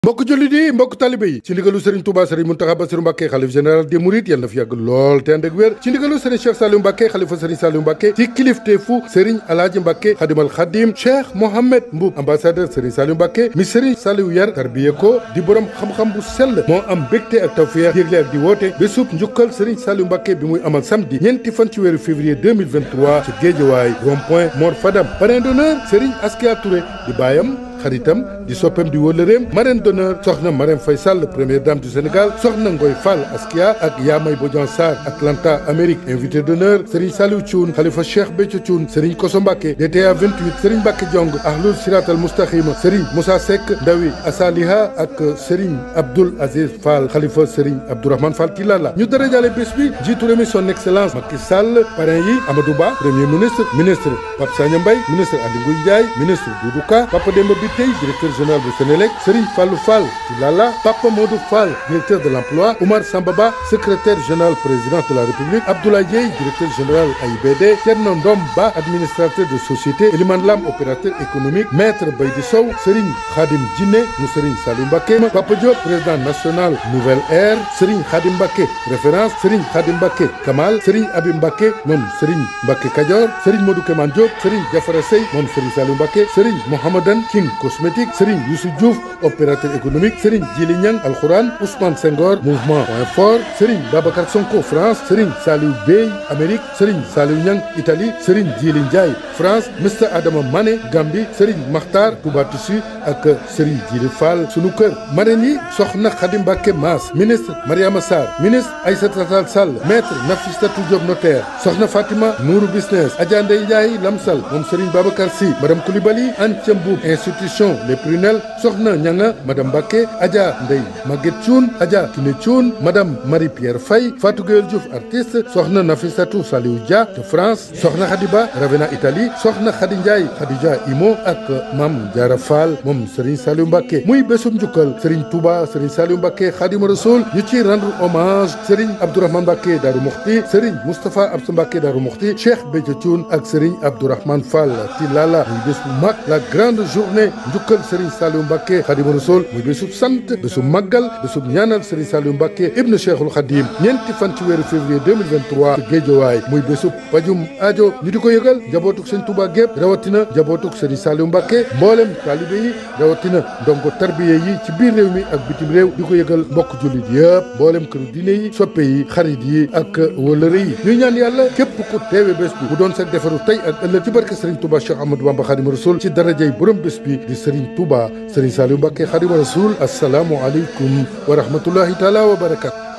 mbokk jullit yi mbokk talibe yi ci ndigalu Serigne Touba Serigne Mountakha Bassirou Mbacké xalif général des Mourides yal na fi yàgg lool te ànd ak wér ci ndigalu Serigne Cheikh Saliou Mbacké xalifa Serigne Saliou Mbacké ci kilifteefu Serigne Alaaji Mbacké xadimal xadim Cheikh Mohamed Mboub ambassadeur Serigne Saliou Mbacké mi Serigne Saliou yar tarbiye ko di borom xam-xam bu sell moo am mbégte ak tawfeex yégle ak di woote bésub njukkal Serigne Saliou Mbacké bi muy amal samedi ñeenti fan ci weeru février 2023 ci Géejawaay rond-point Mor Fadam parrain d'honneur Serigne Askia Touré di baayam xaritam di soppem di wëllëreem marraine d'honneur soxna Marème Faye Sall première dame du Sénégal soxna Ngoy Fall Askia ak Yaamay Bodian Sarr Atlanta Amérique invité d'honneur Serigne Saliou Thioune Khalifa Cheikh Béthio Thioune Serigne Koso Mbacké DTA 28 Serigne Mbacké Diong Ahlul Siratal Mustaqima Serigne Moussa Seck Ndawi Asaliha ak Serigne Abdoul Aziz Fall Khalifa Serigne Abdourahmane Fall Tilala ñu dara jàlle bés bi jiitu réew mi son excellence Macky Sall parrain yi Amadou Ba premier ministre ministre Pape Sagna Mbaye ministre Aly Ngouille Ndiaye ministre Doudou Ka Papa Demba tey directeur général bu Sénélec Serigne Fallou Fall Tilala Papa Modou Fall directeur de l'emploi Oumar Sambaba secrétaire général président de la République Abdoulaye Dieye directeur général AIBD Thierno Ndom Ba administrateur de société Elimane Lam opérateur économique Maître Baydi Sow Serigne Khadim Djiné mu Serigne Saliou Mbacké Papa Diop président national Nouvelle Ère Serigne Khadim Mbacké référence Serigne Khadim Mbacké Kamal Serigne Abib Mbacké moom Serigne Mbacké Kadior Serigne Modou Keman Diop Serigne Diafara Sey moom Serigne Saliou Mbacké Serigne Mohamadan King cosmétique Serigne Youssou Diouf opérateur économique Serigne Djili Niang Alxuraan Ousmane Senghor mouvement point fort Serigne Babacar Sonko France Serigne Saliou Bey Amérique Serigne Saliou Niang Italie Serigne Djili Ndiaye France Mr Adama Mané Gambie Serigne Makhtar Touba Tissu ak Serigne Djili Fall sunu kër marraine yi soxna Khady Mbacké Mass ministre Mariama Sarr ministre Aïssata Tall Sall maître Nafissatou Diop notaire soxna Fatima Nourou business Adja Ndeye Ndiaye Lamsal moom Serigne Babacar Sy madame Coulibaly Anthiam Boub institution les prunelles soxna ñanga madame Mbacké Adja Ndeye Maguette Thioune Adja Kiné Thioune madame Marie Pierre Faye Fatou Gueye Diouf artiste soxna Nafissatou Saliou Dia de France soxna Khadiba Ravena Italie soxna Khady Ndiaye Khadija Imo ak Mame Diarra Fall moom Serigne Saliou Mbacké muy bésum njukkal Serigne Touba Serigne Saliou Mbacké Khadim Rassoul ñu ci rendre hommage Serigne Abdourahmane Mbacké Darou Mokhti Serigne Moustapha Absa Mbacké Darou Mokhti Cheikh Béthio Thioune ak Serigne Abdourahmane Fall Tilala muy bés bu mag la grande journée njukkal Serigne Saliou Mbacké Khadimu Rasul muy bésub sant bésub màggal bésub ñaanal Serigne Saliou Mbacké ibnu Cheikhul Khadim ñeenti fan ci weeru février 2023 ci Géejawaay muy bésub pajum aajo ñu di ko yëgal njabootuk Serigne Touba gépp rawatina njabootuk Serigne Saliou Mbacké mboolem taalibe yi rawatina ndongo tarbiye yi ci biir réew mi ak bitim réew di ko yëgal mbokk jullit yëpp mboolem këru diine yi soppe yi xarit yi ak wëlëre yi ñuy ñaan yàlla képp ku teewe bés bi bu doon sa defaru tey ak ëllëg ci barke Serigne Touba Cheikh Ahmadou Bamba Khadimu Rasul ci darajay borom bés bi di Serigne Touba Serigne Saliou Mbacké Khadimu Rasul assalaamu aleykum wa rahmatullahi taala wa barakatu